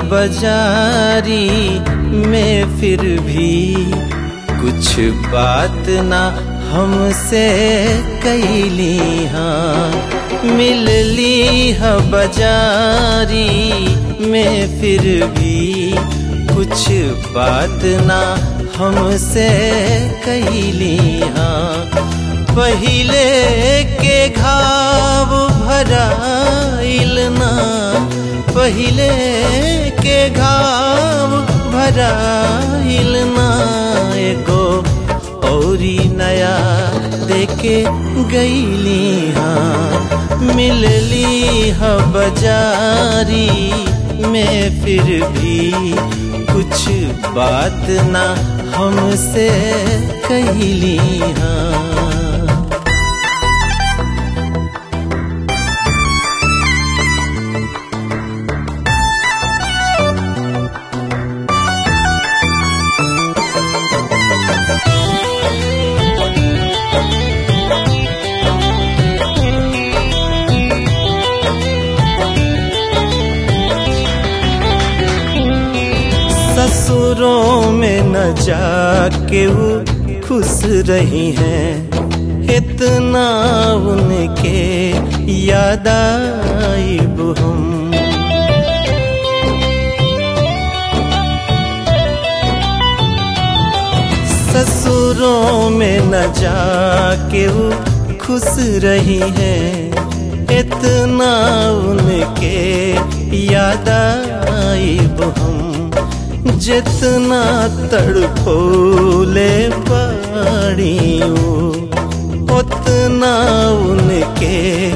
बाजारी में फिर भी कुछ बात ना हमसे कैली हाँ मिलली है बाजारी में फिर भी कुछ बात ना हमसे कैली हाँ पहिले के घाव भराइल ना पहिले के घाव भराइल ना एगो औरी नया देके गईली हाँ मिलली ह बाजारी में फिर भी कुछ बात ना हमसे कहली हाँ ससुरों में न जाके वो खुश रही हैं इतना उनके याद आईब हम ससुरों में न जाके वो खुश रही हैं इतना उनके याद आईब हम जितना तड़पोले पाड़ियों उतना उनके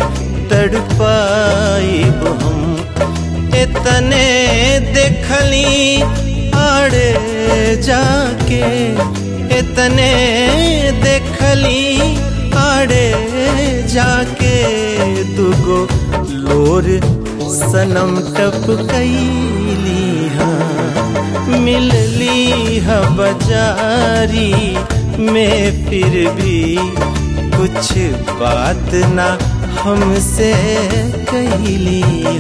तड़पाइब हम इतने देखली आड़े जाके इतने देखली आड़े जाके दुगो लोर सनम टपकैली हाँ मिलली है बाजारी में फिर भी कुछ बात ना हमसे कहली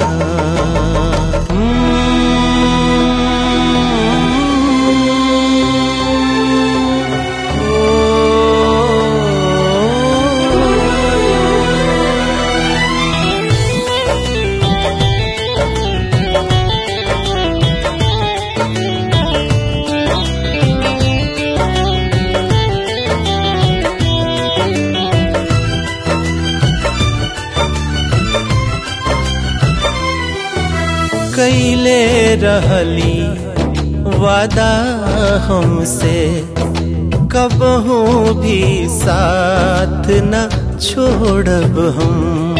कैले रहली वादा हमसे कबहू भी साथ न छोड़ब हम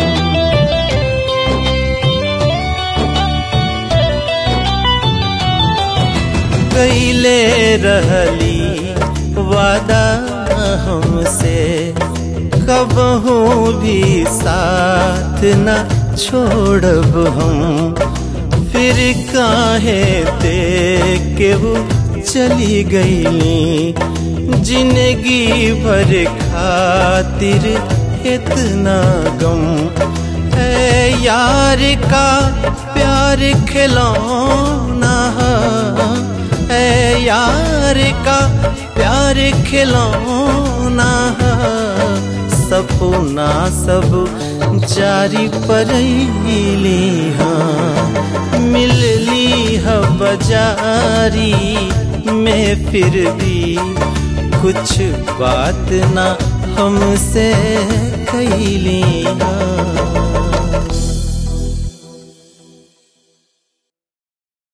कैले रहली वादा हमसे कबहू भी साथ न छोड़ब हम फिर काहे देख के वो चली गईली जिंदगी भर खातिर इतना गम है यार का प्यार खिलौना है यार का प्यार खिलौना सपना सब जारी पड़ैली हाँ मिलली है बाजारी में फिर भी कुछ बात ना हमसे कैली हाँ